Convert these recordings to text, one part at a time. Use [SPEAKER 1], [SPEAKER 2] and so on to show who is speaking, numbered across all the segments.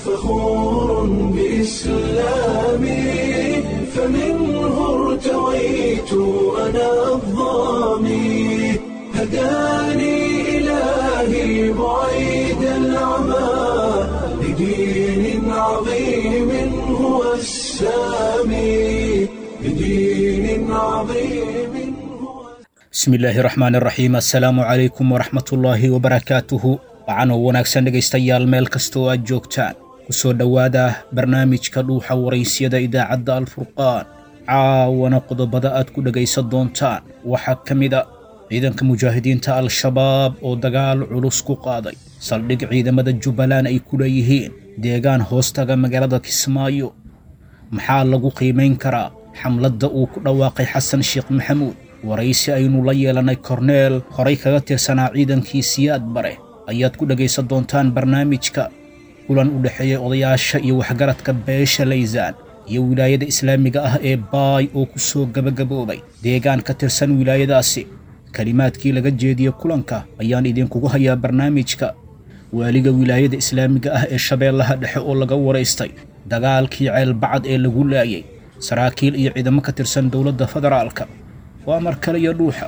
[SPEAKER 1] فخور بإسلامي فمنه ارتويت أنا الضامي هداني إلهي بعيد العمى لدين عظيم هو السامي لدين عظيم هو
[SPEAKER 2] bismi illaahi raxmaan iraxiim assalaamu calaykum waraxmatullaahi wabarakaatuhu wacanoo wanaagsan dhegaystayaal meel kasta oo aad joogtaan ku soo dhowaada barnaamijka dhuuxa waraysyada idaacadda alfurqaan caawana qodobada aad ku dhegaysan doontaan waxaa ka mid a ciidanka mujaahidiinta al-shabaab oo dagaal culus ku qaaday saldhig ciidamada jubbaland ay ku leeyihiin deegaan hoostaga magaalada kismaayo maxaa lagu qiimayn karaa xamladda uu ku dhawaaqay xasan sheekh maxamuud waraysi aynu la yeelannay korneel horay kaga tirsanaa ciidankii siyaad bare ayaad ku dhegaysan doontaan barnaamijka kulan u dhexeeya odayaasha iyo waxgaradka beesha laysaan iyo wilaayada islaamiga ah ee baay oo ku soo gebagaboobay deegaan ka tirsan wilaayadaasi kelimaadkii laga jeediye kulanka ayaan idinkugu hayaa barnaamijka waaliga wilaayada islaamiga ah ee shabeellaha dhexe oo laga waraystay dagaalkii ceelbacad ee lagu laayay saraakiil iyo ciidamo ka tirsan dowladda federaalka waa mar kale iyo dhuuxa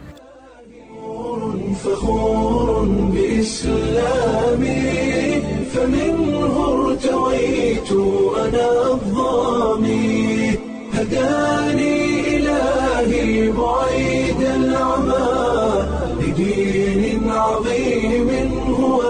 [SPEAKER 1] فخور بإسلامي فمنه ارتويت أنا الضامي هداني إلهي بعيد العمى لدين عظيم هو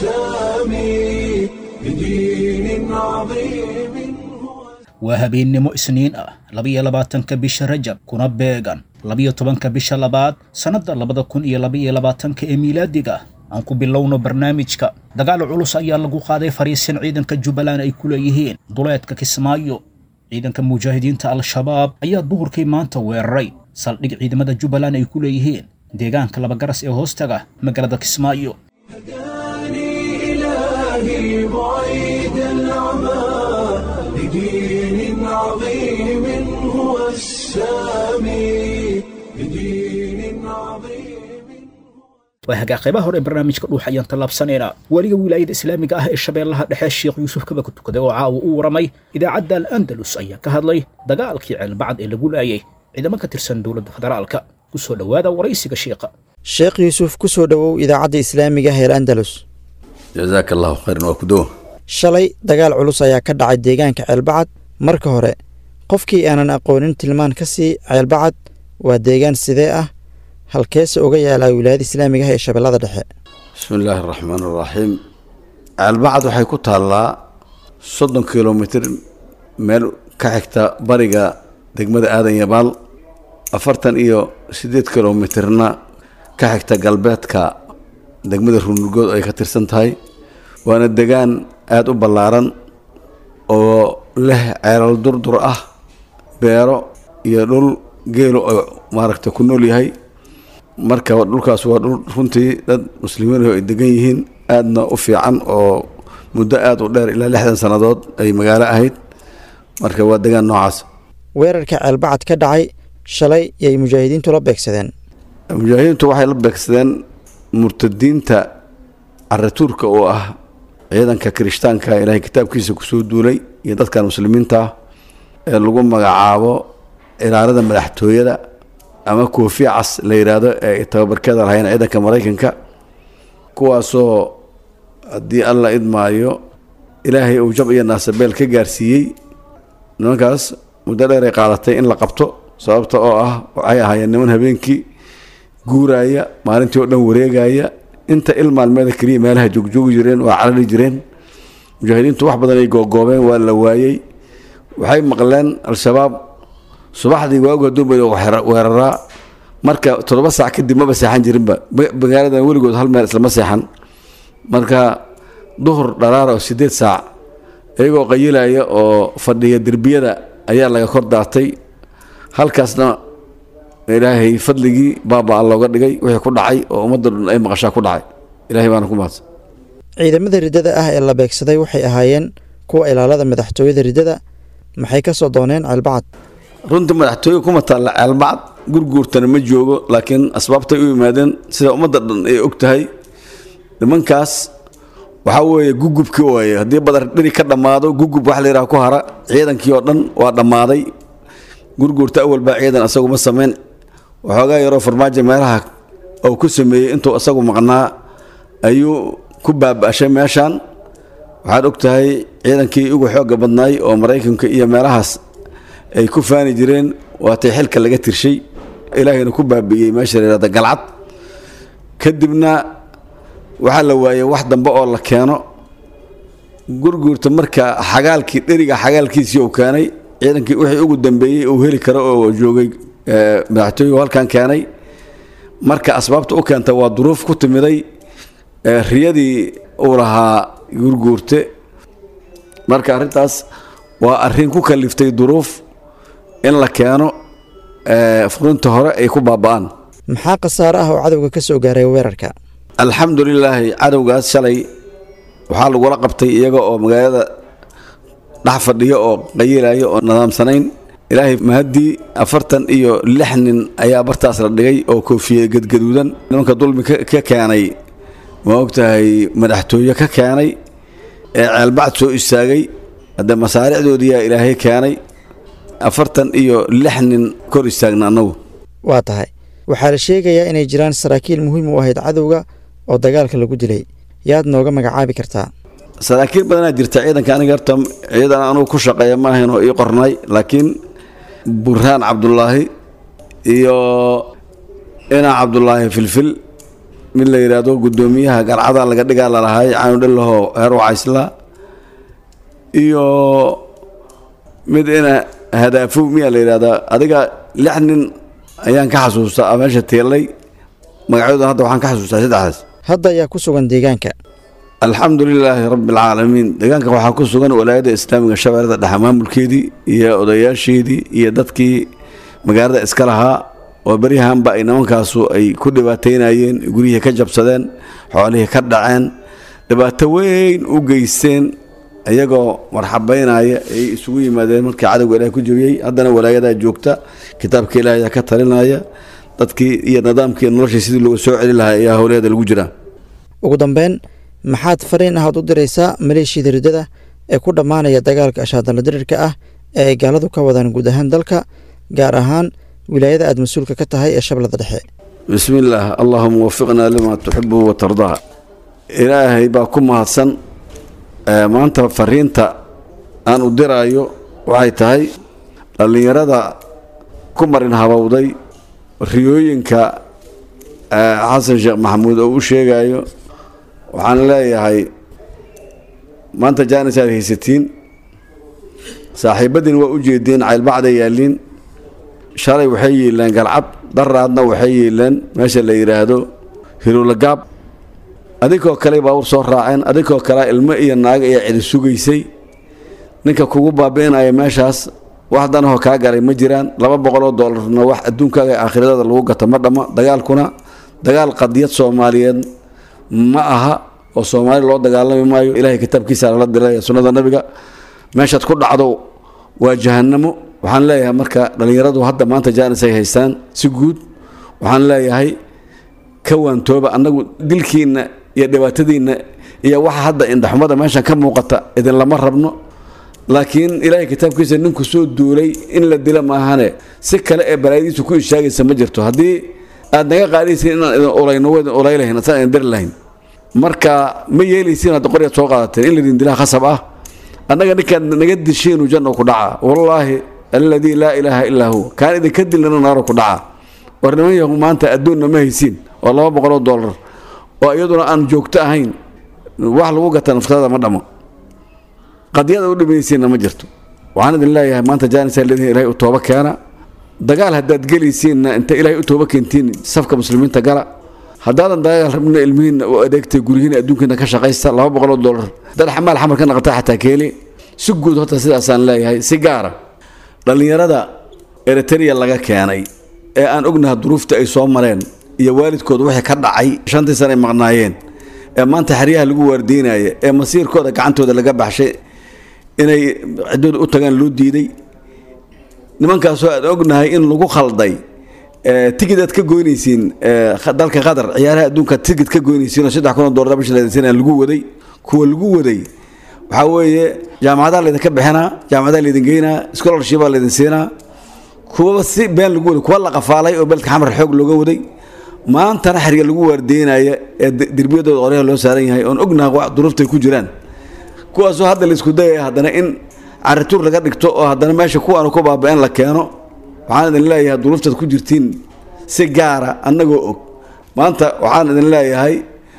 [SPEAKER 1] السامي لدين عظيم هو
[SPEAKER 2] waa habeennimo isniin ah labiyo labaatanka bisha rajab kuna beegan labiyo tobanka bisha labaad sannadda labada kun iyo labaiyo labaatanka ee miilaadiga aan ku bilowno barnaamijka dagaal culus ayaa lagu qaaday fariisin ciidanka jubbaland ay ku leeyihiin duleedka kismaayo ciidanka mujaahidiinta al-shabaab ayaa duhurkii maanta weeraray saldhig ciidamada jubbaland ay ku leeyihiin deegaanka labagaras ee hoostaga magaalada kismaayo
[SPEAKER 1] هداني إلهي بعيد العمى لدين عظيم هو السامي لدين عظيم
[SPEAKER 2] waa hagaa qaybaha hore ee barnaamijka dhuux ayaan tallaabsanaynaa weliga wilaayada islaamiga ah ee shabeellaha dhexe sheekh yuusuf kaba ku tukaday oo caawa u waramay idaacadda al andalus ayaa ka hadlay dagaalkii ceelbacad ee lagu laayay ciidamo ka tirsan dowladda federaalka ku soo dhowaada waraysiga sheekha
[SPEAKER 3] sheekh yuusuf ku soo dhowow idaacadda islaamiga heer andalus
[SPEAKER 4] jazaaka allahu khayran waa ku dowa
[SPEAKER 3] shalay dagaal culus ayaa ka dhacay deegaanka ceelbacad marka hore qofkii aanan aqoonin tilmaan ka sii ceelbacad waa deegaan sidee ah halkeese uga yaalaa wilaayada islaamiga ah ee shabeellada dhexe
[SPEAKER 4] bismi illaahi araxmaan araxiim ceelbacad waxay ku taallaa soddon kilomitir meel ka xigta bariga degmada aadan yabaal afartan iyo siddeed kilomitirna ka xigta galbeedka degmada runugood ay ka tirsan tahay waana degaan aada u ballaaran oo leh ceelal durdur ah beero iyo dhul geelo oo maaragta ku nool yahay marka dhulkaas waa dhul runtii dad muslimiin ah oo ay degan yihiin aadna u fiican oo muddo aada u dheer ilaa lixdan sannadood ay magaalo ahayd marka waa degaan noocaas
[SPEAKER 3] weerarka ceelbacad ka dhacay shalay yay mujaahidiintu la beegsadeen
[SPEAKER 4] mujaahidiintu waxay la beegsadeen murtadiinta caratuurka oo ah ciidanka kirishtaanka ilaahay kitaabkiisa kusoo duulay iyo dadkan muslimiinta ah ee lagu magacaabo ilaalada madaxtooyada ama koofiya cas la yidhaahdo ee ay tababarkeeda lahayn ciidanka maraykanka kuwaasoo haddii alla idmaayo ilaahay uu jab iyo naasabeel ka gaarsiiyey nimankaas muddo dheer ay qaadatay in la qabto sababta oo ah waxay ahaayeen niman habeenkii guuraaya maalintii oo dhan wareegaya inta il maalmeeda keliya meelaha joogjoogi jireen waa carari jireen mujaahidiintu wax badan ay googoobeen waa la waayey waxay maqleen al-shabaab subaxdii waagu haduunba weeraraa marka toddoba saac kadib maba seexan jirinba magaaladan weligood hal meel islama seexan marka duhur dharaara oo sideed saac iyagoo qayilaya oo fadhiya derbiyada ayaa laga kor daatay halkaasna ilaahay fadligii baaba looga dhigay wixii ku dhacay oo ummadda dhan ay maqashaa ku dhacay ilahay baana ku mahadsan
[SPEAKER 3] ciidamada riddada ah ee la beegsaday waxay ahaayeen kuwa ilaalada madaxtooyada riddada maxay ka soo dooneen ceelbacad
[SPEAKER 4] runtii madaxtooye kuma taalla ceelbacad gurguurtana ma joogo laakiin asbaabtay u yimaadeen sida ummadda dhan ay og tahay nimankaas waxaa weeye gugubki waaye haddii badar dheri ka dhammaado gugub wax la yidhaha ku hara ciidankii oo dhan waa dhammaaday gurguurta awal baa ciidan asagu ma samayn waxoogaa yaroo farmaajo meelaha uu ku sameeyey intuu asagu maqnaa ayuu ku baaba'shay meeshan waxaad og tahay ciidankii ugu xoogga badnaay oo maraykanka iyo meelahaas ay ku faani jireen waatay xilka laga tirshay ilaahayna ku baabi'iyey meesha la yihahda galcad kadibna waxaa la waayey wax dambe oo la keeno gurguurta marka xagaalkii dheriga xagaalkiisii uu keenay ciidankii wixii ugu dambeeyey uu heli karo oo joogay madaxtooyigu halkan keenay marka asbaabta u keenta waa duruuf ku timiday riyadii uu lahaa gurguurte marka arrintaas waa arrin ku kaliftay duruuf in la keeno furinta hore ay ku baaba'aan
[SPEAKER 3] maxaa khasaare ah oo cadowga ka soo gaaray weerarka
[SPEAKER 4] alxamdu lilaahi cadowgaas shalay waxaa lagula qabtay iyaga oo magaalada dhex fadhiya oo qayilaya oo nidaamsanayn ilaahay mahaddii afartan iyo lix nin ayaa bartaas la dhigay oo koofiye gadgaduudan nimanka dulmi ka keenay ma ogtahay madaxtooye ka keenay ee ceelbacd soo istaagay hadde masaaricdoodiyaa ilaahay keenay afartan iyo lix nin kor istaagna annagu
[SPEAKER 3] waa tahay waxaa la sheegayaa inay jiraan saraakiil muhiim u ahayd cadowga oo dagaalka lagu dilay yaad nooga magacaabi kartaa
[SPEAKER 4] saraakiil badanaa jirta ciidanka aniga horta ciidan anugu ku shaqeeya ma ahayn oo ii qornay laakiin burhaan cabdulaahi iyo inaa cabdulaahi filfil mid la yidhaahdo guddoomiyaha galcada laga dhigaa lalahay caanudhillaho heer wacaysla iyo mid ina hadaafow miyaa la yidhahdaa adiga lix nin ayaan ka xasuustaa meesha teellay magacyadooda hadda waxaan ka xasuustaa saddexdaas
[SPEAKER 3] hadda ayaa ku sugan deegaanka
[SPEAKER 4] alxamdu lilaahi rabbi alcaalamiin deegaanka waxaa ku sugan walaayadda islaamiga shabeellada dhexe maamulkeedii iyo odayaasheedii iyo dadkii magaalada iska lahaa oo beryahanba ay nimankaasu ay ku dhibaateynayeen guryihii ka jabsadeen xoolihii ka dhaceen dhibaato weyn u geysteen iyagoo marxabaynaya ay isugu yimaadeen markii cadowga ilaah ku jebiyey haddana walaayadaa joogta kitaabka ilaahayaa ka talinaya dadkii iyo nidaamkii noloshii sidii looga soo celi lahaa ayaa howlaheeda lagu jiraa
[SPEAKER 3] ugu dambeyn maxaad fariin ahaad u diraysaa maleeshiyada riddada ee ku dhammaanaya dagaalka ashaadala dirirka ah ee ay gaaladu ka wadaan guud ahaan dalka gaar ahaan wilaayada aad mas-uulka ka tahay ee shabeellada dhexe
[SPEAKER 4] bismi illaah allahuma wafiqnaa limaa tuxibu watardaa ilaahay baa ku mahadsan maanta fariinta aan u diraayo waxay tahay dhallinyarada ku marin habowday riyooyinka xasan sheekh maxamuud oo u sheegayo waxaan leeyahay maanta jaanis aad haysatiin saaxiibadiin waa u jeedeen caylbacda yaalliin shalay waxay yeeleen galcad daraadna waxay yeeleen meesha la yidhaahdo hirulagaab adinkoo kale baawur soo raaceen adinkoo kale ilmo iyo naaga iyo cidi sugaysay ninka kugu baabi'inaya meeshaas wax danahoo kaa galay ma jiraan laba boqoloo doolarna wax adduunkaaga ee aakhiradaada lagu gato ma dhamma dagaalkuna dagaal qadiyad soomaaliyeed ma aha oo soomaali loo dagaalami maayo ilaahay kitaabkiisa lala dilaya sunnada nabiga meeshaad ku dhacdo waa jahannamo waxaan leeyahay marka dhallinyaradu hadda maanta jaanis ay haystaan si guud waxaan leeyahay ka waantooba annagu dilkiinna iyo dhibaatadiinna iyo waxa hadda indhaxumada meeshan ka muuqata idinlama rabno laakiin ilaahay kitaabkiisa ninku soo duulay in la dila maahane si kale ee balaayadiisu ku ishaagaysa ma jirto haddii aad naga qaadaysiin inaan idin ulayno wadin ulaylahayn asaan idin diri lahayn marka ma yeelaysiin hadda qoryaad soo qaadateen in laydin dilaa khasab ah annaga ninkaad naga dishiinu janno ku dhaca wallaahi alladii laa ilaaha illaa huwa kaan idinka dilnana naaro ku dhaca war niman yahu maanta adduunna ma haysiin oo laba boqoloo doolar oo iyaduna aan joogto ahayn wax lagu gata naftada ma dhamo qadiyada u dhimaysiinna ma jirto waxaan idin leeyahay maanta jaanisaa leedihin ilahay u tooba keena dagaal haddaad gelaysiinna inta ilaahay u tooba keentiin safka muslimiinta gala haddaadan dagaal rabna ilmihiinna u adeegtay guryihiina adduunkiina ka shaqaysta laba boqoloo doolar dad xamaal xamar ka naqata xataa keeli si guud horta sidaasaan leeyahay si gaara dhallinyarada eritrea laga keenay ee aan ognaha duruufta ay soo mareen iyo waalidkooda wixii ka dhacay shantii sana ay maqnaayeen ee maanta xeryaha lagu waardiinaya ee masiirkooda gacantooda laga baxshay inay ciddooda u tagaan loo diiday nimankaasoo aan ognahay in lagu khalday tigid aad ka goynaysiin dalka qatar ciyaaraha adduunka tigid ka goynaysiin oo saddex kun oo doolar bisha leedaysan lagu waday kuwa lagu waday waxaa weeye jaamacadaha laydinka bixinaa jaamacadaha laydin geynaa scholarshipaa laydin siinaa kuwaba si been lagu waday kuwa la qafaalay oo beledka xamar xoog looga waday maantana xerga lagu waardeynaya ee derbiyadooda qoryaha loo saaran yahay oon ognaha wa duruuftay ku jiraan kuwaasoo hadda laisku dayaya haddana in carituur laga dhigto oo haddana meesha kuwaanu ku baaba-een la keeno waxaan idin leeyahay duruuftaad ku jirtiin si gaara annagoo og maanta waxaan idin leeyahay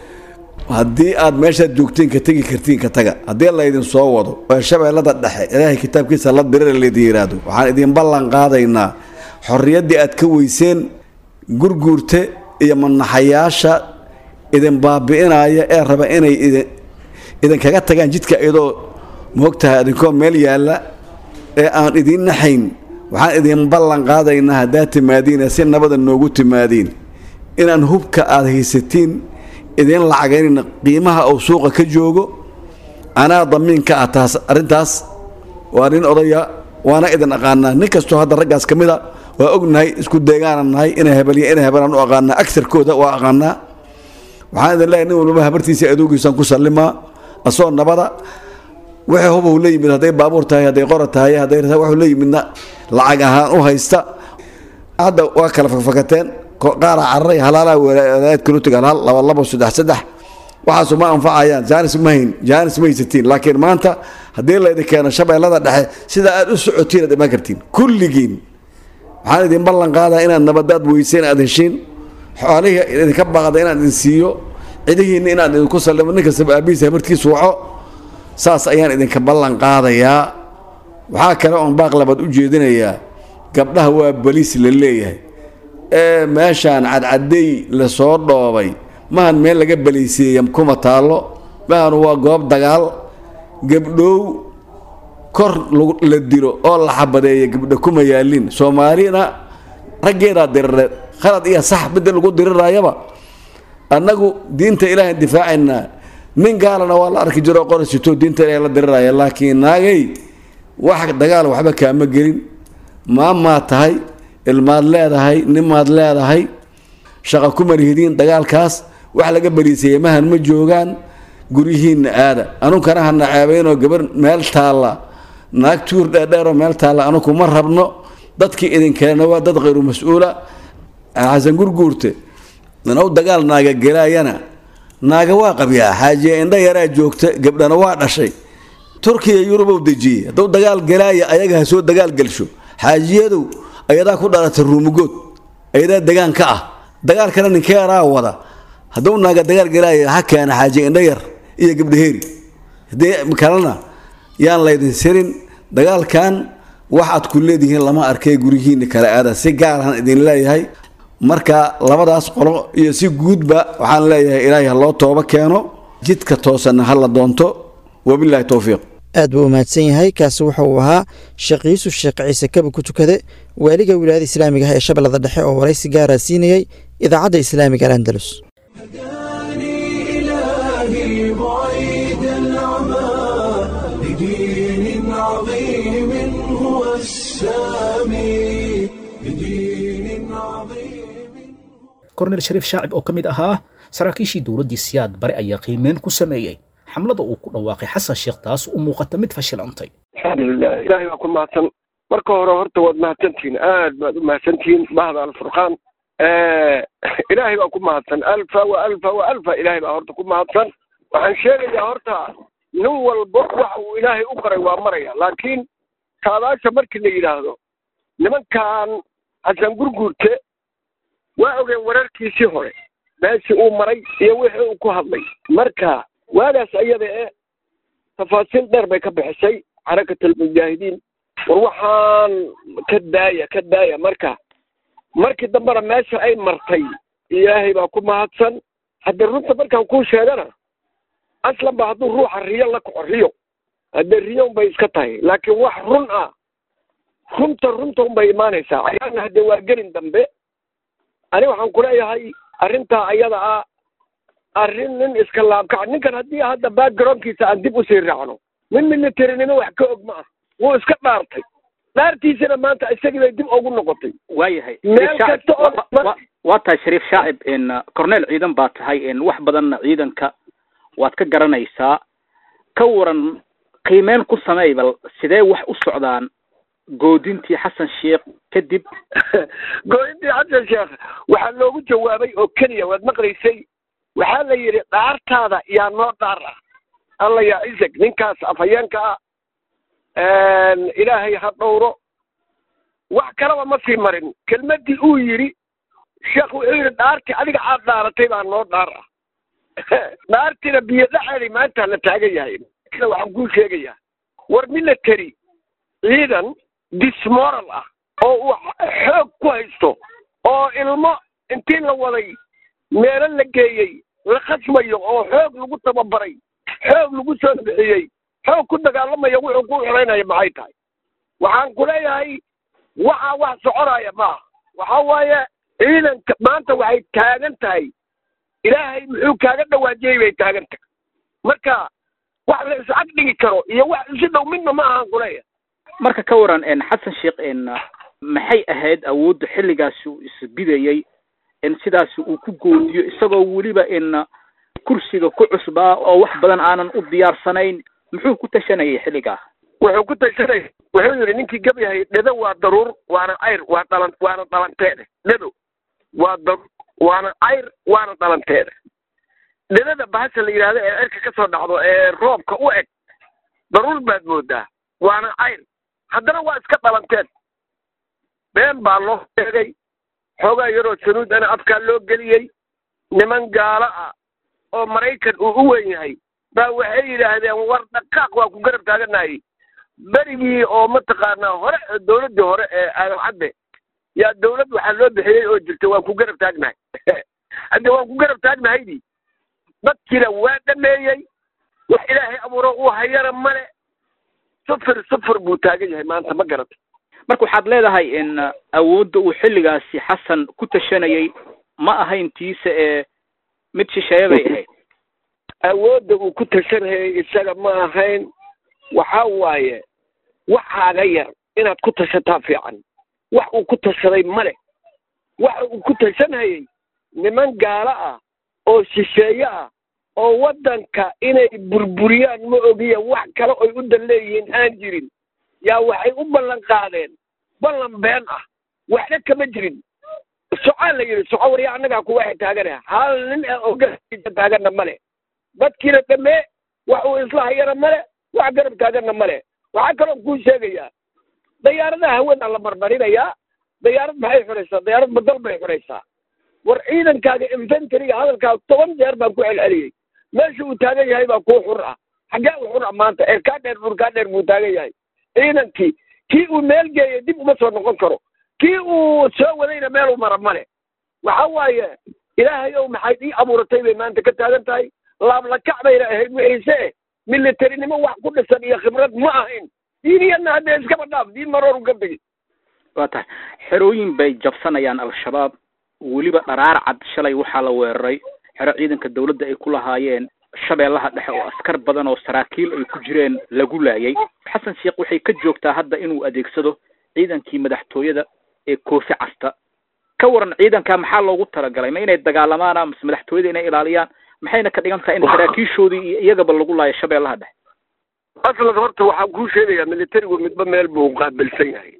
[SPEAKER 4] haddii aad meeshaad joogtiin ka tegi kartiin ka taga haddii laydin soo wado oo shabeellada dhexe ilaahay kitaabkiisa la dirira laydin yidhaahdo waxaan idin ballan qaadaynaa xorriyaddii aad ka weyseen gurguurte iyo manaxayaasha idin baabi'inaya ee raba inay idin idinkaga tagaan jidka iyadoo moogtahay idinkoo meel yaalla ee aan idiin naxayn waxaan idin ballan qaadaynaa haddaad timaadiin si nabada noogu timaadiin inaan hubka aad haysatiin idiin lacagaynayna qiimaha uu suuqa ka joogo anaa damiinka ah taas arrintaas waa nin odaya waana idin aqaanaa nin kastoo hadda raggaas ka mid a waa ognahay isku deegaana nahay inay hebelya inay hebelaan u aqaanaa agsarkooda waa aqaanaa waxaan idin leeyahay nin walbaba habartiisa adoogiisaan ku sallimaa asoo nabada wixii hubuu la yimid hadday baabuur tahay hadday qora tahay hadday wuxuu la yimidna lacag ahaan u haysta hadda waa kala fakfakateen qaara cararay halaalaa walaayad kalutag halaal laba labo saddex saddex waxaasu ma anfacayaan jaanis ma hayn jaanis ma haysatiin laakiin maanta haddii laydin keeno shabeellada dhexe sida aad u socotiin aad imaan kartiin kulligiin waxaan idin ballan qaadaa inaad nabadaad weyseen aad heshiin xoolihii idinka baaqda inaad idin siiyo cidihiinna inaad idinku sallimo nin kastaba aabihiisa habartiisu waco saas ayaan idinka ballan qaadayaa waxaa kale oon baaq labaad u jeedinayaa gabdhaha waa baliis la leeyahay ee meeshaan cadcaday lasoo dhoobay mahan meel laga baliiseeya kuma taallo mahan waa goob dagaal gabdhow kor la dilo oo la xabadeeya gabdho kuma yaalin soomaalina raggeedaa dirireed khalad iyo sax midda lagu diriraayaba annagu diinta ilaahay difaacaynaa nin gaalana waa la arki jiro qorasito diinta ilaahay la diriraya laakiin naagay wax dagaal waxba kaama gelin maamaad tahay ilmaad leedahay nimaad leedahay shaqa kuma lihidiin dagaalkaas wax laga bariisaya mahan ma joogaan guryihiinna aada anunkana hana ceebaynoo gabar meel taalla naag tuur dheerdheeroo meel taalla anuku ma rabno dadkii idinkeena waa dad khayru mas-uula xasan gurguurte inuu dagaal naaga gelaayana naaga waa qabyaa xaajiye indha yaraa joogta gabdhana waa dhashay turkiya yurubow dejiyey hadduu dagaal gelaaya ayaga ha soo dagaal gelsho xaajiyadow ayadaa ku dhalatay ruumugood ayadaa degaan ka ah dagaalkana ninkeeraa wada hadduu naaga dagaal gelaaya ha keena xaajiye indha yar iyo gabdhaheeri haddii kalena yaan laydin sirin dagaalkan waxaad ku leedihiin lama arkay guryihiinna kala aada si gaarahan idin leeyahay marka labadaas qolo iyo si guudba waxaan leeyahay ilaahay ha loo tooba keeno jidka toosanna ha la doonto wabilaahi towfiiq
[SPEAKER 3] aad buu u mahadsan yahay kaasi wuxa uu ahaa sheekh yuusuf sheekh ciise kaba ku tukade waaliga wilaayada islaamiga ah ee shabeellada dhexe oo waraysi gaaraa siinayey idaacadda islaamiga alandalus
[SPEAKER 1] إلهي بعيد العمى لدين عظيم هو السامي لدين عظيم
[SPEAKER 2] kornel shariif shaacib oo ka mid ahaa saraakiishii dowladdii siyaad bare ayaa qiimeyn ku sameeyey xamlada uu ku dhawaaqay xasan sheekh taas u muuqata mid fashilantay
[SPEAKER 5] alxamdulilah ilaahay waa ku mahadsan marka hore horta waad mahadsantihiin aad baad u mahadsantihiin bahda alfurqaan ilaahay baa ku mahadsan alfa wa alfa wa alfa ilaahay baa horta ku mahadsan waxaan sheegayaa horta nin walba waxa uu ilaahay u qoray waa maraya laakiin saadaasha markii la yidhaahdo nimankan xasan gurguurte waa ogeen wararkiisii hore meeshii uu maray iyo wixii uu ku hadlay marka waagaas ayada e tafaasiil dheer bay ka bixisay xarakatalmujaahidiin war waxaan ka daaya ka daaya marka markii dambena meesha ay martay ilaahay baa ku mahadsan haddii runta markaan kuu sheegana aslan ba hadduu ruuxa riyo la kaco riyo haddee riyo unbay iska tahay laakiin wax run ah runta runta unbay imaanaysaa ayaana haddee waa gelin dambe ani waxaan kuleeyahay arrintaa ayada ah arrin nin iska laabkaca ninkan haddii hadda backgroundkiisa aan dib usii raacno nin militarinimo wax ka og ma ah wuu iska dhaartay dhaartiisana maanta isagii bay dib ugu noqotay
[SPEAKER 6] waayahay
[SPEAKER 5] meel kasta oo
[SPEAKER 6] waa tahay shariif shaacib n corneel ciidan baa tahay n wax badanna ciidanka waad ka garanaysaa ka waran qiimeyn ku sameey bal sidee wax u socdaan goodintii xasan sheekh kadib
[SPEAKER 5] gooyintii xasan sheekh waxaa loogu jawaabay oo keliya waad maqlaysay waxaa la yidhi dhaartaada yaa noo dhaar ah alla yaa isag ninkaas afhayeenka ah ilaahay ha dhowro wax kalaba ma sii marin kelmaddii uu yidhi sheekh wuxuu yidhi dhaartii adiga aad dhaaratay baa noo dhaar ah dhaartiina biyo dhaceeday maanta la taagan yahay kale waxaan kuu sheegayaa war military ciidan dismoral ah oo uu xoog ku haysto oo ilmo intii la waday meelo la geeyey la khasbayo oo xoog lagu tababaray xoog lagu soo bixiyey xoog ku dagaalamaya wuxuu ku xiraynaya maxay tahay waxaan ku leeyahay waxaa wax soconaya maaha waxa waaye ciidanka maanta waxay taagan tahay ilaahay muxuu kaaga dhawaajiyey bay taagan tahay marka wax la is ag dhigi karo iyo wax isi dhow midna ma ahaan ku leeyahay
[SPEAKER 6] marka ka waran xasan sheekh maxay ahayd awoodda xilligaasi uu isbidayey in sidaasi uu ku goodiyo isagoo weliba in kursiga ku cusbaa oo wax badan aanan u diyaarsanayn muxuu ku tashanayay xilligaa
[SPEAKER 5] wuxuu ku tashanay wuxuu yidhi ninkii gab yahay dhedo waa daruur waana cayr waa dhalan waana dhalanteede dhedo waa daruur waana cayr waana dhalanteede dhedada bahasha la yidhahdo ee cirka ka soo dhacdo ee roobka u eg daruur baad moodaa waana cayr haddana waa iska dhalanteed been baa loo sheegay xoogaa yaroo sanuud ana afkaa loo geliyey niman gaalo ah oo maraykan uu u weyn yahay baa waxay yidhaahdeen war dhaqaaq waa ku garab taaganayay berigii oo mataqaanaa hore dowladdii hore ee aadan cadde yaa dowlad waxaa loo bixiyey oo jirta waan ku garab taagnahay hadde waan ku garab taagnahaydii dadkiina waa dhameeyey wax ilaahay abuuro uu hayana male sufir sufir buu taagan yahay maanta ma garata
[SPEAKER 6] marka waxaad leedahay in awoodda uu xilligaasi xasan ku tashanayay ma ahayn tiisa ee mid shisheeye bay ahayd
[SPEAKER 5] awoodda uu ku tashanayay isaga ma ahayn waxa waaye waxaaga yar inaad ku tashataa fiican wax uu ku tashaday male waxa uu ku tashanayay niman gaalo ah oo shisheeye ah oo waddanka inay burburiyaan ma ogiya wax kale oy u dan leeyihiin aan jirin yaa waxay u ballan qaadeen ballan been ah waxna kama jirin socaa la yidhi soco warya annagaa ku waxay taagana hal nin ah oo garabkiisa taagana male dadkiina dhammee wax uu isla hayana male wax garab taagana male waxaa kaloo kuu sheegayaa dayaaradaha hawada la marmarinayaa dayaarad maxay xuraysaa dayaarad badal bay xuraysaa war ciidankaaga infantariga hadalkaaga toban jeer baan ku celceliyey meesha uu taagan yahay baa kuu xur ah xaggee u xur ah maanta erkaa dheer burkaa dheer buu taagan yahay ciidankii kii uu meel geeyay dib uma soo noqon karo kii uu soo wadayna meel u mara male waxa waaye ilaahay ow maxayd ii abuuratay bay maanta ka taagan tahay laablakac bayna ahayd wixiise eh militarinimo wax ku dhisan iyo khibrad ma ahayn diiniyadna haddee iskaba dhaaf diin marooru ka begi
[SPEAKER 6] waa tahay xerooyin bay jabsanayaan al-shabaab weliba dharaar cad shalay waxaa la weeraray xero ciidanka dawladda ay ku lahaayeen shabeellaha dhexe oo askar badan oo saraakiil ay ku jireen lagu laayay xasan sheekh waxay ka joogtaa hadda inuu adeegsado ciidankii madaxtooyada ee koofi casta ka waran ciidanka maxaa loogu talagalay ma inay dagaalamaana mase madaxtooyada inay ilaaliyaan maxayna ka dhigan tahay in saraakiishoodii iyo iyagaba lagu laayo shabeellaha dhexe
[SPEAKER 5] aslan horta waxaan kuu sheegayaa militarigu midba meel buu qaabilsan yahay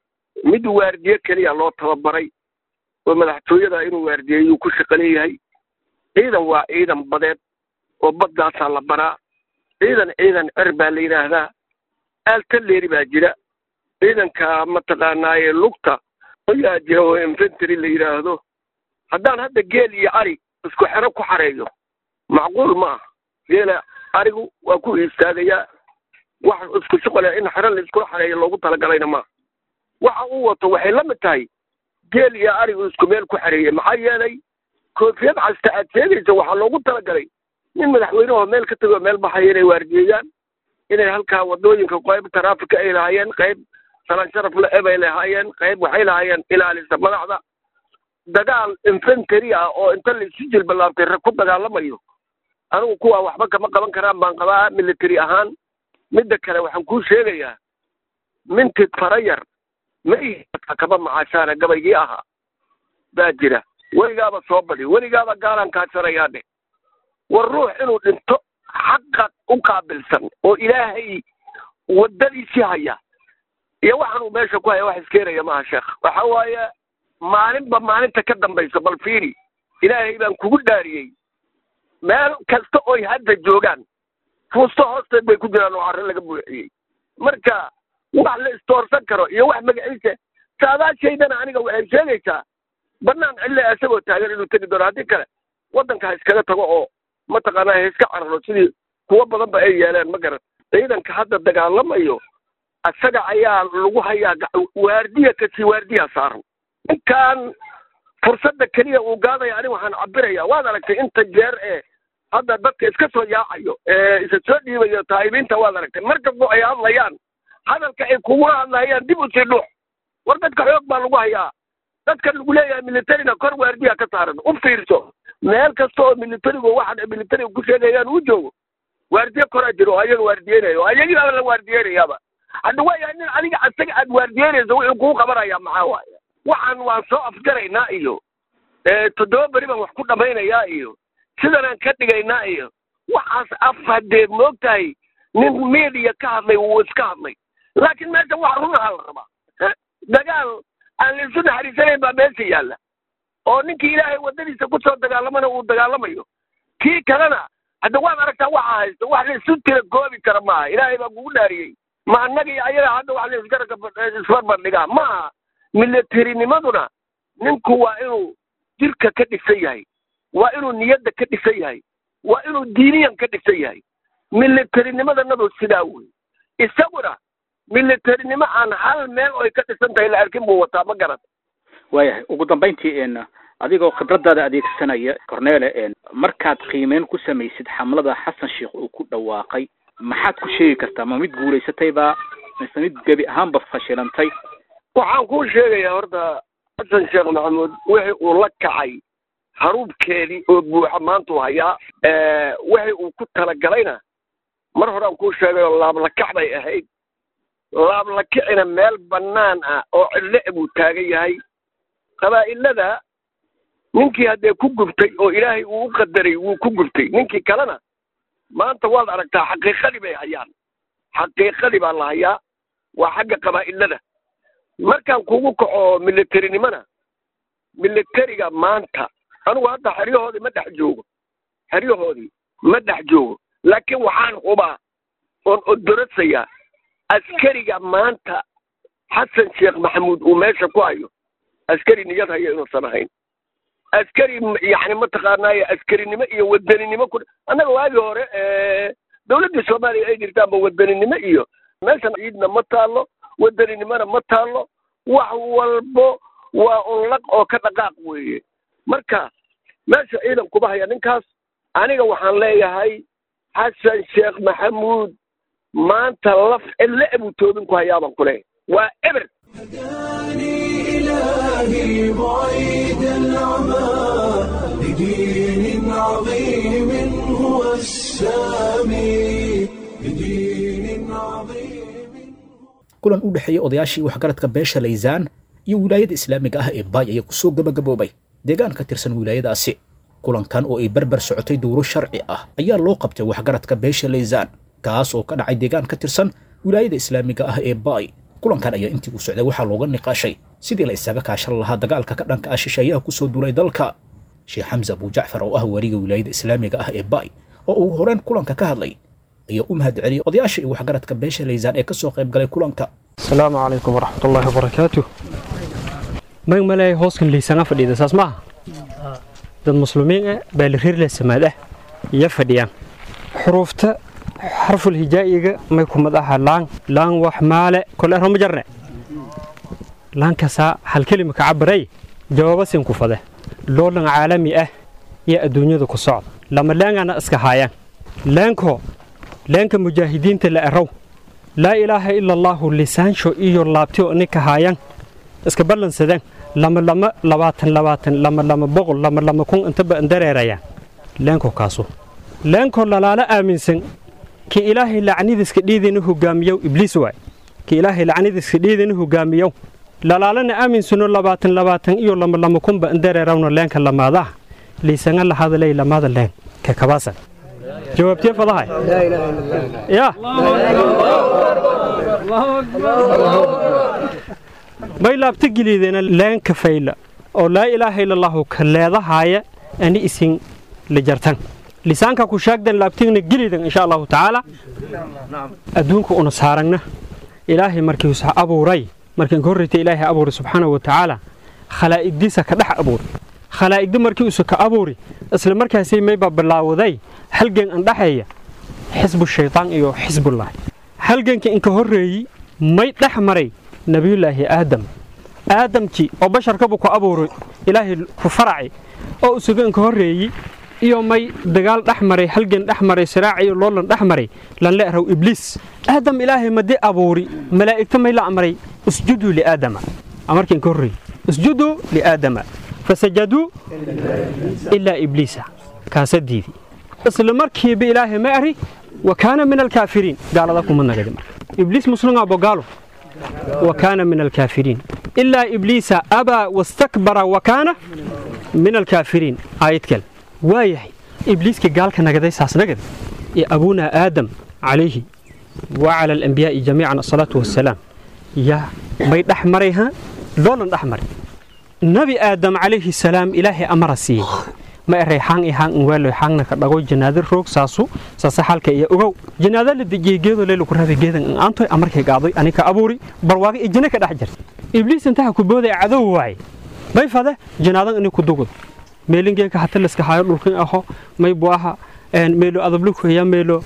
[SPEAKER 5] mid waardiye keliya loo tababaray oo madaxtooyada inuu waardiyeeyuu ku shaqo leeyahay ciidan waa ciidan badeed oo baddaasaa la baraa ciidan ciidan cer baa la yidhaahdaa aaltaleeri baa jira ciidanka mataqaanaaye lugta ayaa jira oo infantary la yidhaahdo haddaan hadda geel iyo ari isku xero ku xareeyo macquul ma ah geela arigu waa ku istaagayaa wax isku shuqale in xero la iskula xareeyo loogu talagalayna maaha waxa uu wato waxay la mid tahay geel iyo arigu isku meel ku xareeyey maxaa yeelay koofiyad casta aad sheegaysa waxaa loogu talagalay nin madaxweynehoo meel ka tegoo meel baxaya inay waardiyeeyaan inay halkaa wadooyinka qayb taraafika ay lahaayeen qayb salaan sharaf le ebay lahaayeen qayb waxay lahaayeen ilaalisa madaxda dagaal infantary ah oo inta laisu jilbalaabtay rag ku dagaalamayo anigu kuwaa waxba kama qaban karaan baan qabaa military ahaan midda kale waxaan kuu sheegayaa mintid farayar ma kaba macaashaana gabaygii ahaa baa jira weligaaba soo badi weligaaba gaalaan kaasanayaa dhe war ruux inuu dhinto xaqa u qaabilsan oo ilaahay waddadiisii haya iyo waxaan uu meesha ku haya wax iskeenaya maaha sheekh waxa waaye maalinba maalinta ka dambaysa bal fiiri ilaahay baan kugu dhaariyey meel kasta oy hadda joogaan fuusto hoosteed bay ku jiraan oo carro laga buuxiyey marka wax la istoorsan karo iyo wax magaciisa saadaashaydana aniga waxay sheegaysaa banaan cille isagoo taagan inuu tegi doono haddii kale waddanka ha iskaga tago oo mataqaanaa ha iska cararo sidii kuwo badan ba ay yeeleen ma garan ciidanka hadda dagaalamayo isaga ayaa lagu hayaa waardiya kasii waardiya saaran ninkan fursadda keliya uu gaadaya ani waxaan cabiraya waad aragtay inta jeer ee hadda dadka iska soo yaacayo ee isa soo dhiibayo taa'ibiinta waad aragtay mar kastoo ay hadlayaan hadalka ay kugula hadlayaan dib u sii dhuux war dadka xoog baa lagu hayaa dadka lagu leeyahay militarina kor waardiya ka saaran u fiirso meel kasta oo militarigu waxa militariga ku sheegayaan uu joogo waardiye koraa jiro oo ayaga waardiyeynayo oo ayagii baa la waardiyeynayaaba hadda waayahay nin adiga asaga aad waardiyeynayso wuxuu kuu qabanaya maxaa waaye waxaan waan soo afgaraynaa iyo toddoba beri baan wax ku dhammaynayaa iyo sidanaan ka dhigaynaa iyo waxaas af haddee moogtahay nin media ka hadlay wuu iska hadlay laakiin meesha wax runaha la rabaa dagaal aan la isu naxariisanayn baa meesha yaalla oo ninkii ilaahay waddadiisa ku soo dagaalamana uu dagaalamayo kii kalena hadda waad aragtaa waxa haysto wax la isu tira goobi kara maaha ilaahay baa kugu dhaariyey ma annaga iyo ayaga hadda wax la isgaraka isbarbardhigaa maaha milatarinimaduna ninku waa inuu jirka ka dhisan yahay waa inuu niyadda ka dhisan yahay waa inuu diiniyan ka dhisan yahay milatarinimadanadu sidaa wey isaguna militarinimo aan hal meel oy ka dhisan tahay la arkin buu wataa ma garan
[SPEAKER 6] waayahay ugu dambayntii n adigoo khibradaada adeegsanaya cornele markaad qiimeyn ku samaysid xamlada xasan sheekh uu ku dhawaaqay maxaad ku sheegi kartaa ma mid guulaysatayba mise mid gebi ahaanba fashilantay
[SPEAKER 5] waxaan kuu sheegayaa horta xasan sheekh maxamuud wixii uu la kacay haruubkeedii oo buuxa maanta u hayaa wixii uu ku talagalayna mar horaan kuu sheegayoo laablakac bay ahayd laablakicina meel bannaan ah oo cidle buu taagan yahay qabaa'ilada ninkii haddee ku gubtay oo ilaahay uu u qadaray wuu ku gubtay ninkii kalena maanta waad aragtaa xaqiiqadii bay hayaan xaqiiqadii baa la hayaa waa xagga qabaa'ilada markaan kugu kaco militarinimona militariga maanta anigu hadda xeryahoodii ma dhex joogo xeryahoodii ma dhex joogo laakiin waxaan hubaa oon odorasayaa askariga maanta xasan sheekh maxamuud uu meesha ku hayo askari niyad hayo inuusan ahayn askari yani mataqaanaaye askarinimo iyo wadaninimo ku annaga waagii hore dawladdii soomaaliya ay jirtaanba wadaninimo iyo meeshan ciidna ma taallo wadaninimona ma taallo wax walbo waa unlaq oo ka dhaqaaq weeye marka meesha ciidan kuma haya ninkaas aniga waxaan leeyahay xasan sheekh maxamuud maanta laf cille buu toobin ku hayaabaan ku leeyahay waa eber
[SPEAKER 1] هداني إلهي بعيد العمى لدين عظيم هو السامي لدين عظيم
[SPEAKER 2] kulan u dhexeeya odayaashii waxgaradka beesha laysaan iyo wilaayada islaamiga ah ee baay ayaa kusoo gabagaboobay deegaan ka tirsan wilaayadaasi kulankan oo ay berber socotay dowro sharci ah ayaa loo qabtay waxgaradka beesha laysaan kaas oo ka dhacay deegaan ka tirsan wilaayada islaamiga ah ee baay kulankan ayaa intii uu socday waxaa looga niqaashay sidii la isaga kaashan lahaa dagaalka ka dhanka ah shisheeyaha kusoo duulay dalka sheekh xamse abujacfar oo ah wariga wilaayada islaamiga ah ee baay oo uu horeen kulanka ka hadlay ayaa u mahad celiyay odayaasha iyo waxgaradka beesha laysaan ee kasoo qayb galay kulanka
[SPEAKER 7] asalaamu calaykum waraxmatullaahi wabarakaatu mag maleeya hooskan liisanga fadhiida saas maaha dad muslimiin ah baa la reer samaad ah iyo fadhiyaan xuruufta xarful hijaa'iga may kumad aha laan laan wax maale kole roma jarne laankasaa hal kelima ka cabaray jawaaba sin ku fade loolan caalami ah iyo adduunyada ku socda lama laangana iska haayaan laanko laanka mujaahidiinta la erow laa ilaaha ila allaahu lisaansho iyo laabtiyo ninka haayaan iska ballansadeen lama lama labaatan labaatan lama lama boqol lama lama kun intaba dareerayaan laanko kaasu laanko lalaala aaminsan ki ilaahay lacnidiska dhiidina hogaamiyow ibliis waay ki ilaahay lacnidiska dhiidina hogaamiyow lalaalana aaminsano labaatan labaatan iyo lama lama kunba dareerawna leenka lamaadaha liisanga lahadalay lamada leen ka kabaasan jawaabtee fadahay ya may laabta gelideena leenka fayla oo laa ilaaha ila allahu ka leedahaaya ani isin la jartan lisaanka ku shaagdan laabtigna gelidan insha allahu tacaala adduunka una saaragna ilaahay markii usa abuuray markaan ka horreyta ilaahay abuuray subxaanahu wa tacaala khalaa'igdiisa ka dhex abuuray khalaa'igda markii usa ka abuuri isla markaasay maybaa bilaawaday halgan an dhexeeya xisbu shaytaan iyo xisbullaahi halganka inka horreeyey may dhex maray nebiyullaahi aadam aadamkii oo basharkabu ku abuuray ilaahay ku faraci oo usuga inka horreeyey iyo may dagaal dhex maray halgan dhex maray siraac iyo loolan dhex maray lanle araw ibliis aadam ilaahay madi abuuri malaa'igta may la amray usjuduu liaadama amarkii inka horreeyey usjuduu liaadama fasajaduu ilaa ibliisa kaasa diidi isla markiiba ilaahay ma ari wa kaana min alkaafiriin gaalada kuma nagadi marka ibliis muslimaa bogaalo wa kaana min alkaafiriin ilaa ibliisa abaa wastakbara wa kaana min alkaafiriin aayad kale waa yahay ibliiskii gaalka nagaday saas nagadi iyo abuunaa aadam calayhi wa cala alambiyaa'i jamiican asalaatu wassalaam yaa may dhex maray ha loolan dhex maray nabi aadam calayhi salaam ilaahay amara siiyey ma eray xaan i xaan inwaalo xaangna ka dhago janaada roog saasu saasa xalka iyo ogow janaada la dejiyey geedo leelu ku raabay geedan in aantoy amarkay gaadoy anika abuuri barwaaga iyo jina ka dhex jirta ibliis intaha ku booday cadow waaye may fade janaadan ini ku dugud meelingeeka hata laska hayo dhulkin aho may buaha meelo adablukuya meelo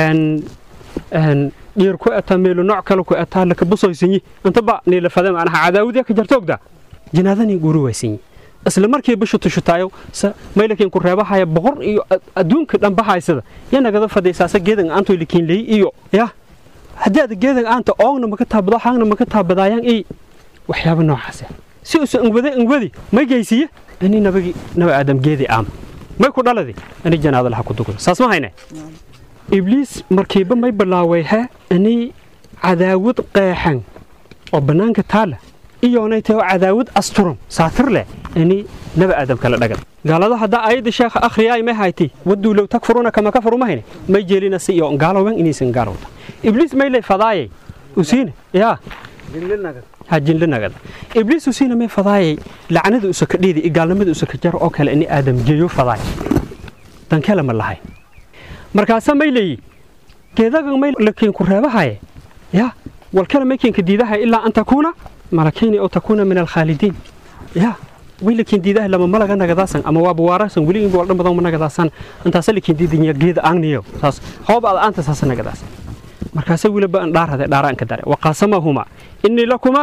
[SPEAKER 7] dhiir ku etaa meelo nooc kale ku etaa laka busoysanyi intaba niila fade macnaha cadaawadiya ka jarta ogda janaadanii guuri waysanyi isla markii bishu tushutaayo maylakiin ku reebahaya boqor iyo adduunka dhan bahaysada ya nagada fadaysaasa geedan aantoy likiin leey iyo ya haddii aad geedan aanta oogna maka taabado haangna maka taabadaayaan i waxyaaba noocaasa si usa ingwade ingwadi may geysiye ani nabagi naba aadam geedi aama may ku dhaladi ani janaada laha ku dugda saas ma hayne ibliis markiiba may bilaaway he ani cadaawad qeexan oo bannaanka taala iyoonay tahay oo cadaawad asturan saatir leh ani naba aadam kala dhagan gaalada haddaa aayadda sheekha akhriyaay may haytay waduu low takfuruna kama kafaru ma hayne may jeelina si iyo gaalowan inaysan gaalowta ibliis may lay fadaayay usiine yaa ha jinli nagada ibliis usiina may fadaayay lacnada usa ka dhiidi gaalnimada usa ka jaro oo kale ini aadam geeyo fadaay dankele ma lahay markaasa may leeyi geedagan may lakiin ku reebahaye yaa walkale may kiinka diidahay ilaa an takuuna malakayni oo takuuna min alkhaalidiin yaa way lakiin diidahay lama malaga nagadaasan ama waaba waarasan weli inba waldhan badan ma nagadaasan intaasa lakiin diidanya geeda aangniyo saas hooba ada aanta saasa nagadaasan markaasa wiliba an dhaarade dhaaraan ka dare waqaasamahuma innii lakuma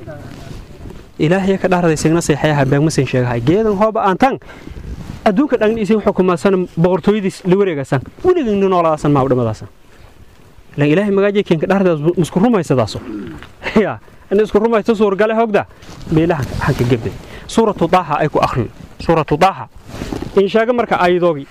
[SPEAKER 7] ilaahay ka dhaaraday signa seexayaha beegmasan sheegahay geedan hooba aantan adduunka dhagn isin xukumaasan boqortooyadiis la wareegasan weligayna noolaasan maa dhamadaasan lan ilaahay magaaje keenka dhaaradaas misku rumaysadaaso ya in isku rumaysto suurgale hogda meelahan hanka gebday suuratu daaha ay ku akhriyo suuratu daaha in sheega marka aayadoogi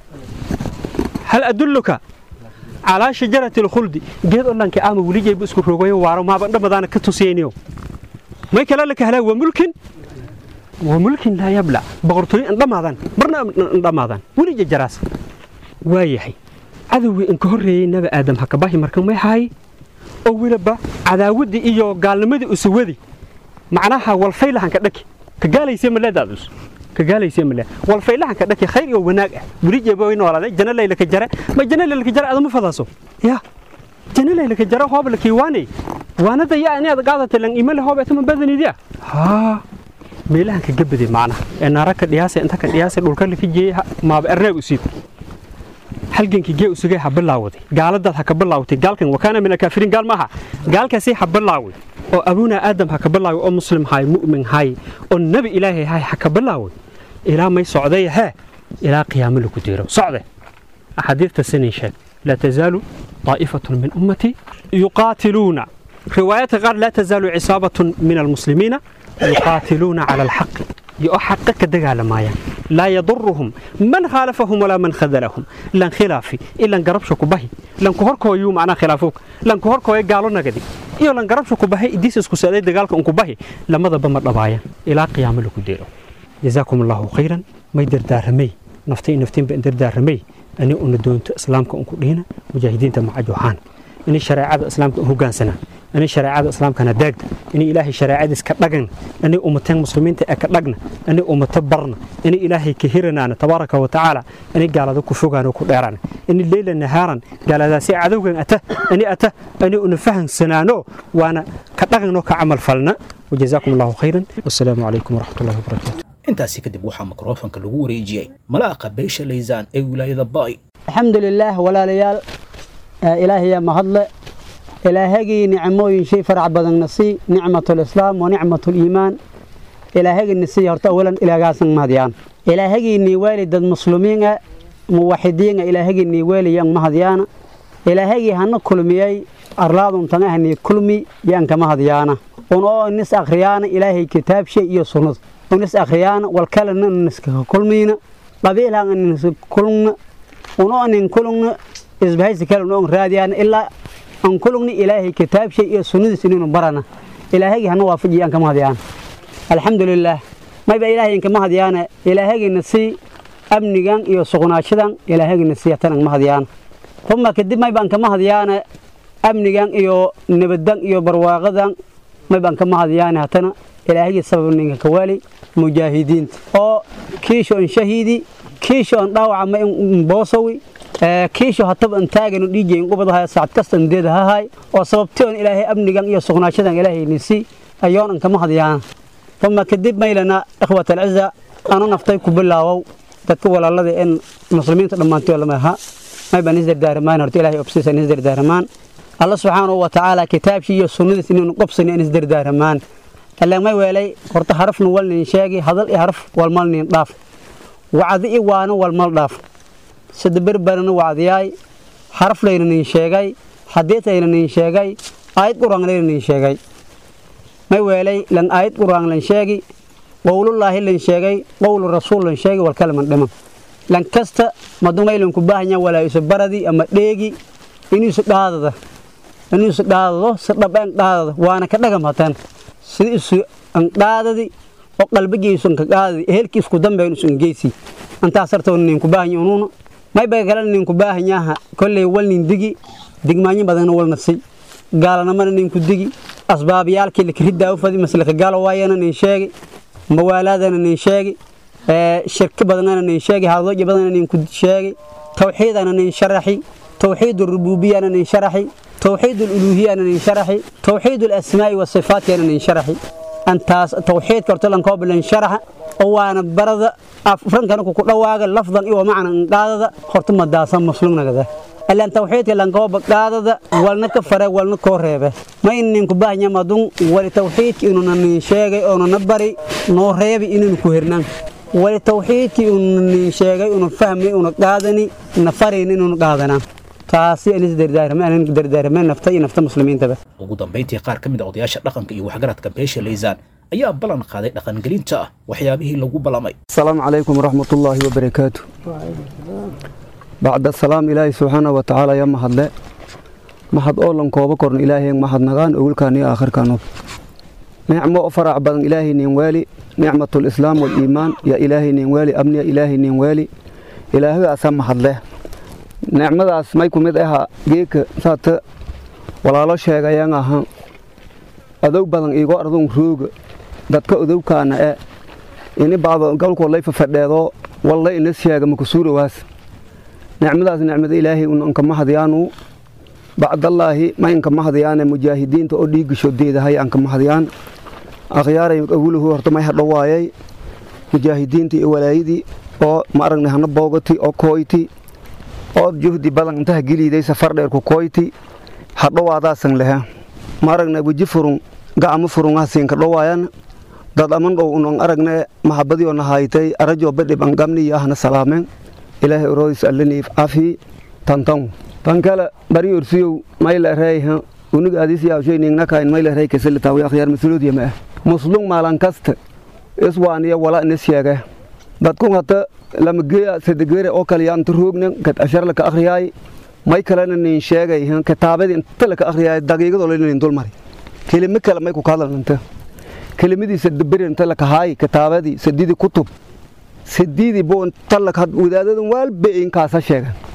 [SPEAKER 7] hal adulluka calaa shajarati alkhuldi geed odhanka ama weligayba isku rogayo waaro maaba dhamadaana ka tusiyayniyo may kala laka halaa waa mulkin waa mulkin laa yabla boqortooyo indhamaadan marna indhamaadan welija jaraas waa yahay cadowgii inka horreeyey nabi aadam hakabahi marka may haay oo weliba cadaawaddii iyo gaalnimadii usawadi macnaha walfaylahanka dhaki ka gaalaysee maleedaadus ka gaalaysee male walfaylahanka dhaki khayr iyo wanaag ah welijeeba way noolaaday jana laylaka jare ma jana laylaka jare adama fadaaso ya jana laylaka jare hoob lakii waanay waanada yaa inaad qaadata lan imale hoob etama badanidiya haa meelahanka gabade macnaha ee naara ka dhiyaasa inta ka dhiyaasa dhulka laka jeeyay maaba erreeg usiib halgankii gee usugay ha bilaawaday gaaladaad ha ka bilaawtay gaalkan wakaana min alkaafiriin gaal maaha gaalkaasi ha bilaaway oo abuuna aadam ha ka bilaaway oo muslim haay mu'min haay oo nebi ilaahay haay ha ka bilaaway ilaa may socday hee ilaa qiyaamo lagu diiro socde axaadiidta sinin sheeg laa tazaalu طائفة من أمتي يقاتلون روايات قال لا تزال عصابة من المسلمين يقاتلون على الحق يحقق دقال مايا لا يضرهم من خالفهم ولا من خذلهم لن خلافي إلا قربش كبهي لن كهركو يوم أنا خلافوك لن كهركو يقالوا نقدي iyo lan garabsha ku bahay idiis isku saaday dagaalka un ku bahi lamadaba ma dhabaayaan ilaa qiyaamo lagu deelo jazaakum allahu khayran may dardaaramay naftii naftiin ba dardaaramay ani una doonto islaamka unku dhihina mujaahidiinta macajuhaan ini shareecada islaamka hogaansana ini shareecada islaamkana daagda ini ilaahay shareecadiis ka dhagana ini ummateen muslimiinta ee ka dhagna ini ummato barna ini ilaahay ka hiranaana tabaaraka wa tacaala ini gaalada ku fogaano ku dheerana ini leyla nahaaran gaaladaasi cadowgan ata ini ata ini una fahansanaano waana ka dhaqanno ka camal falna wajazaakum allahu khayran wassalaamu calaykum waraxmat ullahi wabarakaatu
[SPEAKER 2] intaasi kadib waxaa mikrofonka lagu wareejiyey malaaqa beesha laysaan ee wilaayada ba'i
[SPEAKER 8] alxamdu lilaah walaalayaal ilaahayaa mahadle ilaahagii nicmooyin shay farac badanna sii nicmatulislaam wa nicmatuliimaan ilaahagina sii horta awalan ilaagaasan mahadyaan ilaahagiinii waali dad muslimiina muwaxidiina ilaahagiinii waaliyan mahadyaana ilaahagii hana kulmiyey arlaadun tangahanii kulmi yaanka mahadyaana un oo nis akhriyaana ilaahay kitaabshay iyo sunnada unis akhriyaana walkalena niskaga kulmiina qabiilhan niska kulmna un oo nin kulmna isbahaysi kale un raadiyaan ilaa an kulugni ilaahay kitaabshay iyo sunnadiis inaynu barana ilaahagii hana waafajiya aan kama hadyaan alxamdulilaah mayba ilaahay inkama hadyaana ilaahagina sii amnigan iyo suqnaashadan ilaahagina sii hatan ma hadyaan uma kadib maybaan kama hadyaana amnigan iyo nabadan iyo barwaaqadan maybaan kama hadyaana hatana ilaahagii sabab ninka kawaali mujaahidiinta oo kiisho an shahiidi kiisho an dhaawaca ma in boosawi kiisho hatab an taaganu dhiijayn qubadaha saacad kasta an deedahahay oo sababtii on ilaahay amnigan iyo suqnaashadan ilaahay nisi ayoon an kama hadyaana uma kadib maylana ikhwat alciza anu naftay ku bilaawow dadka walaalada in muslimiinta dhammaantood lama aha maybaan isdardaaramaan horta ilaahay obsiisan isdardaaramaan alla subxaanahu wa tacaala kitaabkii iyo sunnadiis inaynu qobsani in isdardaaramaan ilaa may weelay horta harafnu walnin sheegi hadal iyo haraf walmalnin dhaaf wacdi i waana walmal dhaaf sida berberana wacdiyaay haraf layna nin sheegay xadiid layna nin sheegay aayad quraan layna nin sheegay may weelay lan aayad quraan lan sheegi qowlullaahi lan sheegay qowlu rasuul lan sheegi walkalaman dhiman lan kasta madumay ku baahanya walaa isu baradi ama dheegi inuu isu dhaadada inuu isu dhaadado si dhabeen dhaadada waana ka dhagam hatan sida isu an dhaadadi oo qalbigiisu ka qaadadi ehelkii isku dambeyn isu ingeysi antaas sartoo nin ku baahanya unuuna may bay kala nin ku baahanyaha kolley wal nin digi digmaanyo badanna wal nafsi gaalanamana nin ku digi asbaabyaalkii la kiriddaa u fadi maslaka gaalo waayana nin sheegi mawaalaadana nin sheegi shirki badanana nin sheegi hadooji badana nin ku sheegi tawxiidana nin sharaxi tawxiid rububiyana nin sharaxi tawxiid uluhiyana nin sharaxi tawxiid asmaa'i wa sifaatiyana nin sharaxi antaas tawxiidka horta lan koo bilan sharaxa oo waana barada afrankana ku dhawaaga lafdan iyo macna qaadada horta madaasan muslimnagada alaan tawxiidka lan koo qaadada walna ka fare walna koo reebe ma inin ku baahnya madun wali tawxiidka inuu nin sheegay oo na bari noo reebi inuu ku hirnaan wali tawxiidkii uu nin sheegay uu fahmay uu qaadani na farin inuu qaadanaa taasi anis dardaarmay anan dardaarmay nafta iyo nafta muslimiintaba
[SPEAKER 2] ugu dambayntii qaar ka mid a odayaasha dhaqanka iyo waxgaradka beesha laysaan ayaa ballan qaaday dhaqangelinta ah waxyaabihii lagu ballamay
[SPEAKER 9] السلام عليكم ورحمة الله وبركاته بعد السلام إلهي سبحانه وتعالى يا محد لا محد أولن كوبا كورن إلهي محد نغان أول كان يا آخر كانوا نعمة فرع بدن إلهي نيوالي نعمة الإسلام والإيمان يا إلهي نيوالي أمن يا إلهي نيوالي إلهي أسام محد له نعمة أسمايكم إذا جيك سات ولا لا شيء يا أها أدو بدن إيجو أرضون روج dadka udowkaana ee ini baado galkoo lay fafadheedo walla ina sheega makusuurowaas nicmadaas nicmada ilaahay un ankama hadyaanu bacdallaahi ma inkama hadyaane mujaahidiinta oo dhiigisho deedahay ankama hadyaan akhyaaray awuluhu horta may hadhowaayay mujaahidiintii iyo walaayadii oo ma aragnay hana boogati oo kooyti oo juhdi badan intaha geliiday safar dheer ku kooyti hadhowaadaasan lehe ma aragnay weji furun gacmo furungaasiinka dhowaayan dad aman dhow unan aragne maxabadii oo nahaytay arajoo badhib an gamniyo ahna salaameen ilaahay oroodis allaniif cafi tantan tan kale bari orsiyow mayla reeyha unig adis yaawshoyningnakain mayla reey kasalitawi akhyaar masuloodiya ma ah muslung maalan kasta iswaaniya wala ina sheege dadkun hata lamageya sadegere oo kale yaanta roognen kad ashar laka akhriyaay may kalena nin sheegay kitaabadii inta laka akhriyaay daqiigadoo lanin dulmari kelimo kale may ku kahadlananta kelimadii sadaberinta lakahaay kitaabadii sadidii kutub sadidii bo inta wadaadadan waalba inkaasa sheegan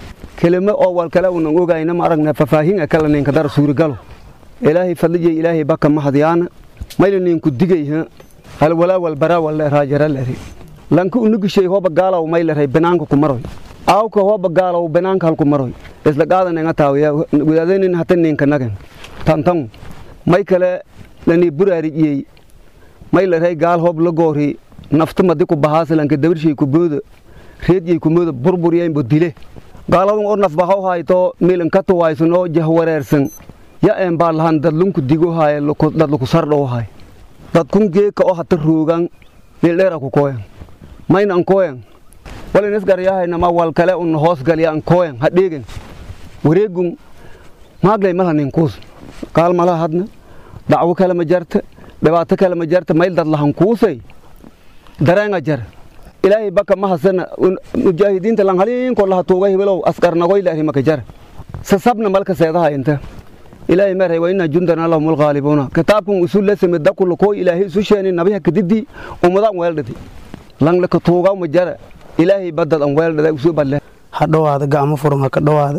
[SPEAKER 9] kelimo oo wal kale unan ogayna ma aragna fafaahin kala ninka dar suurigalo ilaahay fadliye ilaahay baka mahadyaana mayla ninku digayha hal walaa wal bara wal raajara lari lanka unugishay hoba gaalaw mayla ray banaanka ku maroy aawka hoba gaalaw banaanka halku maroy isla qaadan nga taawiya wadaadeenin hata ninka nagan tantan may kale lani buraarijiyey may la ray gaal hob la goori nafta madi ku bahaasilanka dabarshay ku booda reedyay ku mooda burburyayn bo dile gaaladun oo naf bahaw hayto milan ka tuwaysan oo jah wareersan ya een baa lahan dad lunku digo haye dad luku sardhow haye dad kun geeka oo hata roogan meel dheera ku kooyan mayna an kooyan walin isgaryahayna ma wal kale un hoos galya an kooyan ha dheegan wareegun maaglay malha ninkuus qaal malaha hadna dacwo kale ma jarta dhibaato kale ma jarta mayl dad lahan kuusay dareenga jar ilaahay baka ma hasana mujaahidiinta lan haliinko laha tuuga hibilow askarnagoy laari maka jar sasabna malka seedaha inta ilaahay maray wa inna jundana lahum alghaalibuuna kitaabkun usul la samid dakul ko ilaahay isu sheeni nabiha kadidi ummadan weeldhadi lan la ka tuuga ma jara ilaahay badad an weeldhada usu balle
[SPEAKER 10] ha dhowaada gacmo furan ha ka dhowaada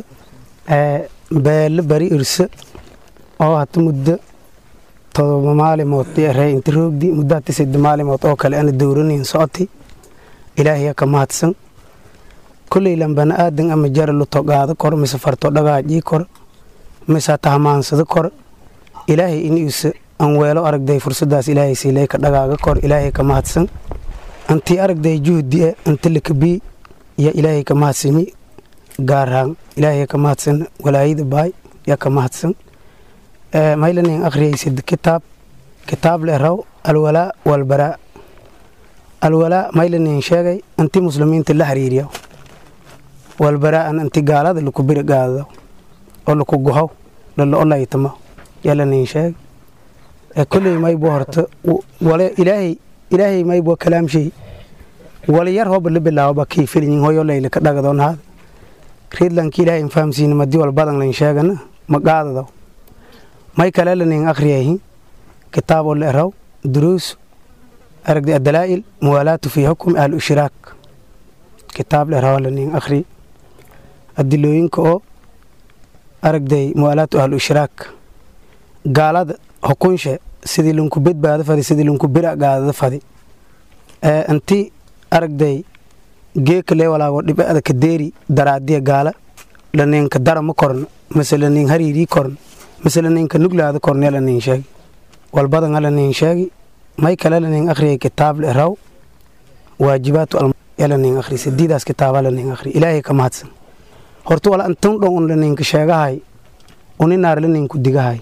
[SPEAKER 10] beelle bari irse oo hata muddo todoba maalimood ree inta roogdi muddo hata sadde maalimood oo kale ana dowranayn socotay ilaahay ka mahadsan kolley lan bana aadan ama jara lu togaado kor mise farto dhagaajii kor mise hata hamaansado kor ilaahay in iuse an weelo aragday fursadaas ilaahay siilay ka dhagaaga kor ilaahay ka mahadsan antii aragday juhdi e anta lakabii ya ilaahay ka mahadsami gaarhaan ilaahay ka mahadsan walaayada baay ya ka mahadsan maylanin akhriyaysid kitaab kitaab le raw alwalaa walbaraa alwalaa maylanin sheegay anti muslimiinta la xiriiriyo walbaraa'an anti gaalada laku biri gaadado oo laku guhow lala olaytamo yalanin sheeg kolley maybo horta wale ilaahay ilaahay maybo kalaamshay wala yar hoba la bilaawaba kii filyin hoyo layla ka dhagadoon haada riidlanki ilaahay infahamsiina madi wal badan layn sheegana ma qaadado may kale lanin akhriyahi kitaaboo la eraw duruus aragdi adalaa'il muwaalaatu fii xukum ahlu ishraak kitaab la eraw lanin akhri adilooyinka oo aragday muwaalaatu ahlu ishraak gaalada xukunshe sidii lunku bedbaado fadi sidii lunku bira gaadada fadi anti aragday geekalee walaago dhibada ka deeri daraadiya gaala laninka dara ma korno mise lanin hariirii korno mise laninka nuglaada korno lanin sheegi walbadan lanin sheegi may kale lanin akhriyay kitaab le raw waajibaatu yalanin akhri sidiidaas kitaaba lanin akhri ilaahay ka mahadsan horta wala antun dhon un laninka sheegahay uninaar laninku digahay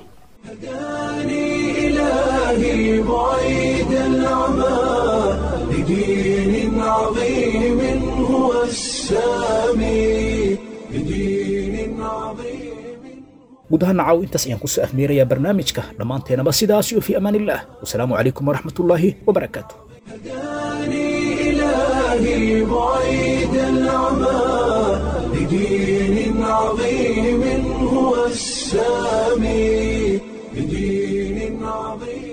[SPEAKER 1] إلهي بعيد العمى لدين عظيم هو السامي لدين عظيم
[SPEAKER 2] guud ahaan nacaw intaas ayaan kusoo ahmeerayaa barnaamijka dhammaanteenaba sidaas iyo fii amaan illah wasalaamu calaykum waraxmatullaahi wabarakaatu
[SPEAKER 1] إلهي بعيد العمى لدين عظيم هو السامي لدين عظيم